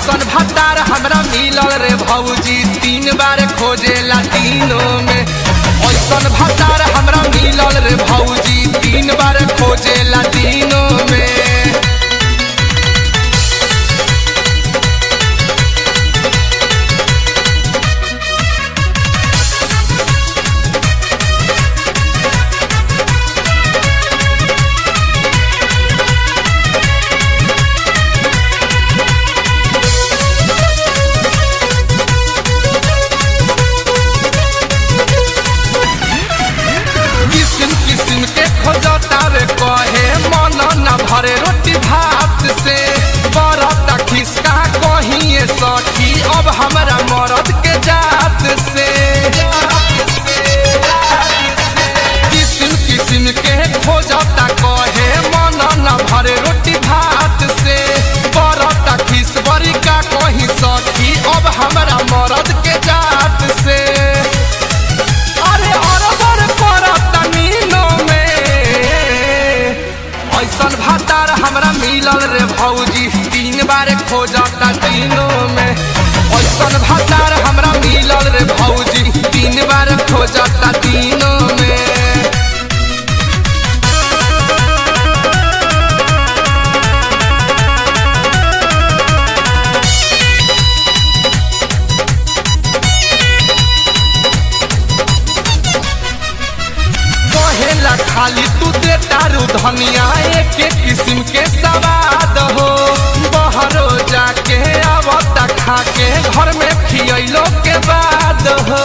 ऐसन भतार हमरा मिलल रे भौजी तीन बार खोजेला तीनों में ऐसन भतार हमरा मिलल रे भौजी तीन बार खोजेला तीनों में किस्म किस्म के खोजतावे कहे मन न भरे रोटी भात से बरता खिसका कहिए सखी अब हमरा मरद के जात से किस्म किस्म के खोजता कहे मन न भरे रोटी भात से बरता खिस बरी का कही सखी अब हमरा मरद के जात से अरे अरबर करत नीनो में ऐसन भातार हमरा मिलल रे भौजी तीन बार खोजता तीनों में ऐसन भातार हमरा मिलल रे भौजी तीन बार खोजता तीनों में कहेला खाली तू दे तारू धनिया एक एक किस्म के सवाद हो बहरो जाके आवता खा के घर में खियलो के बाद हो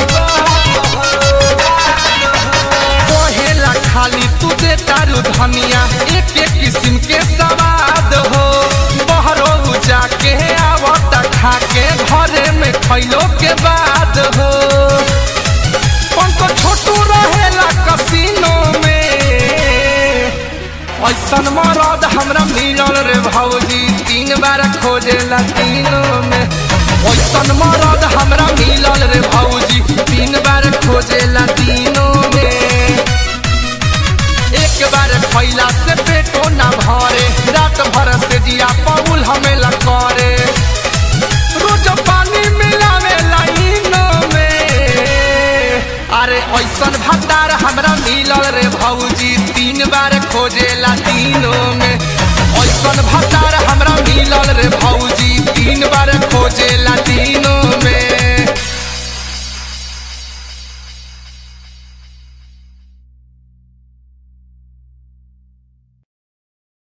कहेला खाली तू दे तारू धनिया एक एक किस्म के सवाद हो बहरो जाके आवता खा के घरे में खैलो के बाद हो पंको छोटू रहेला कसीनो में ऐसन मरद हमरा मिलल रे भौजी तीन बार खोजेला तीनों में ऐसन मरद हमरा मिलल रे भौजी तीन बार खोजेला तीनों में एक बार खैला से पेटो ना भरे रात भर से जिया पौल हमें करे रोज पानी मिलावे लाइनों में अरे ऐसन भतार हमरा मिलल रे भौजी तीन बार खोजेला तीनों में ऐसन भतार हमरा मिलल रे भौजी